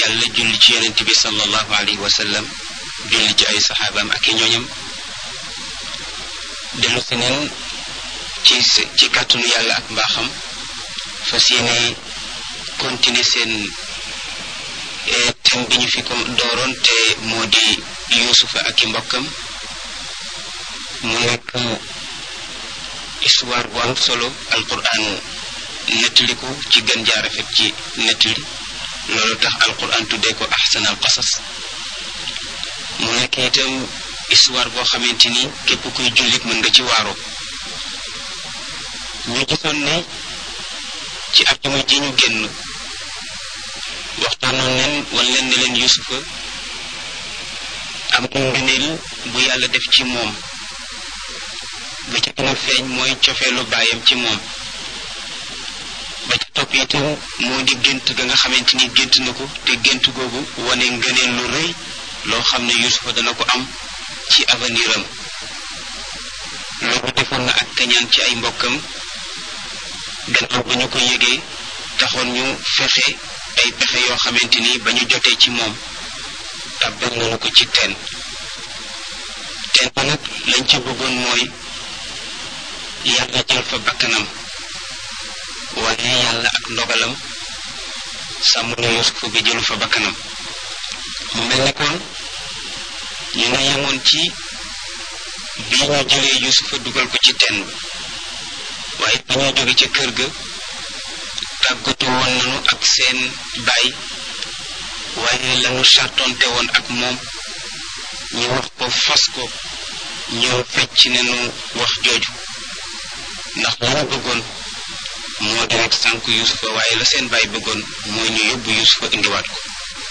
yàlla julli ci yonent bi sallallahu alayhi wa sallam julli ci ay saxaabaam ak i ñooñam dellu si neen ci ci kàttanu yàlla ak mbaaxam fas yéene continuer seen thème bi ñu fi ko dooroon te moo di yuusufa ak i mbokkam mu nekk histoire bu am solo alquran nettali ko ci gën jaar rafet ci nettali loolu tax alquran tuddee ko ahsan al qasas mu nekk itam histoire boo xamante ni képp kuy jullit mën nga ci waaroo ñu gisoon ne ci àjjuma ji ñu génn waxtaanoon leen wan leen ne leen yusufa am na ngëneel bu yàlla def ci moom ba ca gën a feeñ mooy cofeelu baayam ci moom ba ca topp itam moo di gént ga nga xamante ni gént na ko te gént googu wane ngëneel lu rëy loo xam ne yusufa dana ko am ci avenir am loolu defoon na ak kañaan ci ay mbokkam gannaaw ba ñu ko yëgee taxoon ñu fexe ay pexe yoo xamante ni ba ñu jotee ci moom tàbbal nañu ko ci teen teen ba nag lañ ca bëggoon mooy yàlla jël fa bakkanam waaye yàlla ak ndogalam sàmm na yusufa bi jëlu fa bakkanam mu mel ne kon ñu nga yemoon ci bii ñu jëlee yusufa dugal ko ci teen bi waaye ba ñuy jóge ca kër ga tàggatu woon nañu ak seen baay waaye lañu sartonte woon ak moom ñu wax ko fas ko ñëw fecc nañu wax jooju ndax la ñu bëggoon moo di rek sànk yusufa waaye la seen baay bëggoon mooy ñu yóbbu yusufa indiwaat ko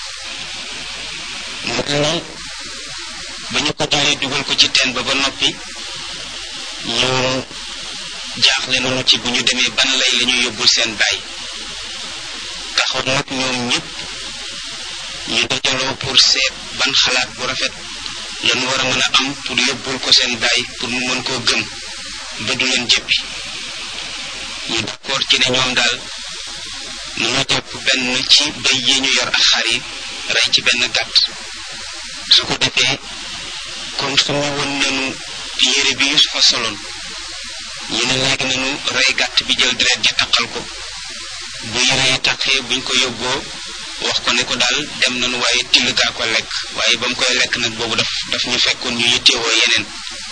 mu mel ni ba ñu ko jëlee dugal ko ci teen ba ba noppi ñu jaaxle nañu ci bu ñu demee ban lay la ñuy yóbbul seen baay taxoon nag ñoom ñëpp ñu dajaloo pour seet ban xalaat bu rafet lañu war a mën a am pour yóbbul ko seen baay pour mu mën koo gëm ba du leen jëppi ñu d'accord ci ne ñoom daal nañu jàpp benn ci bay yi ñu yor ak xar yi rey ci benn gàtt su ko defee comme suñu won nañu yére bi Yusufa soloon ñu ne léegi nañu rey gàtt bi jël deret ji taqal ko bu yére yi taqee buñ ko yóbboo wax ko ne ko daal dem nañu waaye till gaa ko lekk waaye ba mu koy lekk nag boobu daf daf ñu fekkoon ñu yittewoo yeneen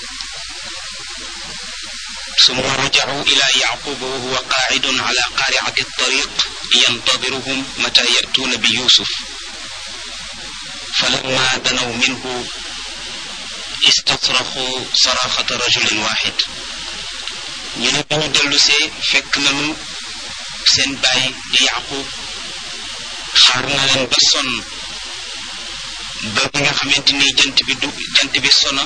summa rajacu ila yaquba wa huwa qaacidun ala qaariati tariq yantadiruhum mata yatuuna bi yusuf falamma danaw minhu istasraxu saraxata rajulin waxid ñu ne bi ñu dellusee fekk nañu seen baay di yaqub xaar na leen ba sonn ba bi nga xamante ni jant bi du jant bi sona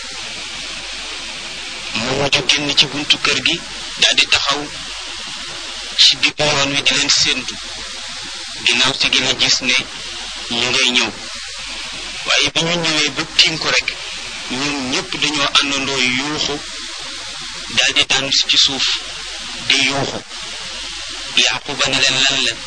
mu mujj génn ci buntu kër gi daal di taxaw ci digg yoon wi di leen séentu ginnaaw si gi la gis ne ñu ngay ñëw waaye bi ñu ñëwee ba tiim ko rek ñoom ñëpp dañoo àndandoo yuuxu daal di daanu ci suuf di yuuxu yaquba ne leen lan la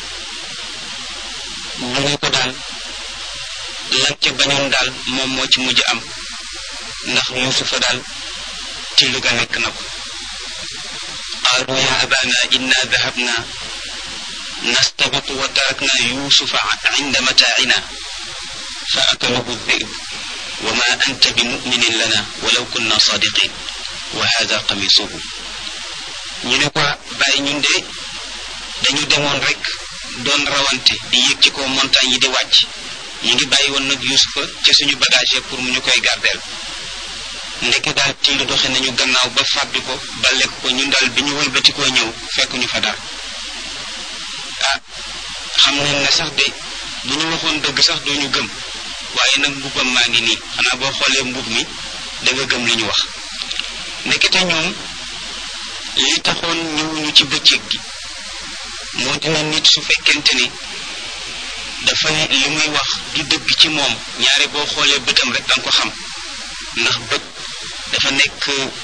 ñu ne ko daal lan ca bañoon daal moom moo ci mujj am ndax yusufa daal till ga nekk na ko qaalu ya abana inna dahabna nastabiqu wa tarakna yusufa inda mataacina fa akalahu dhib wa ma anta bi muminin lana walaw kunna sadiqin wa hada qamisuhu ñu ne ko bàyyi ñun de dañu demoon rek doon rawante di yéeg ci kaw montagne yi di wàcc ñu ngi bàyyi woon nag yusufa ca suñu bagage pour mu ñu koy gardeel ndeke daal till doxe nañu gannaaw ba fàbbi ko ba lekk ko ñun daal bi ñu wëlbatikoo ñëw fekk ñu fa dara ah xam nañ ne sax de bu ñu waxoon dëgg sax doo ñu gëm waaye nag mbubbam maa ngi nii xanaa boo xoolee mbub mi da nga gëm li ñu wax ndekete ñoom li taxoon ñëwuñu ci bëccëg gi moo dina nit su fekkente ni dafa li muy wax du dëgg ci moom ñaare boo xoolee bëtam rek danga ko xam ndax bët dafa nekk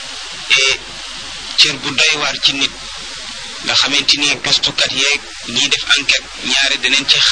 cër bu doy waar ci nit nga xamante ni gëstukat yeeg ñiy def enquête ñaare danañ ci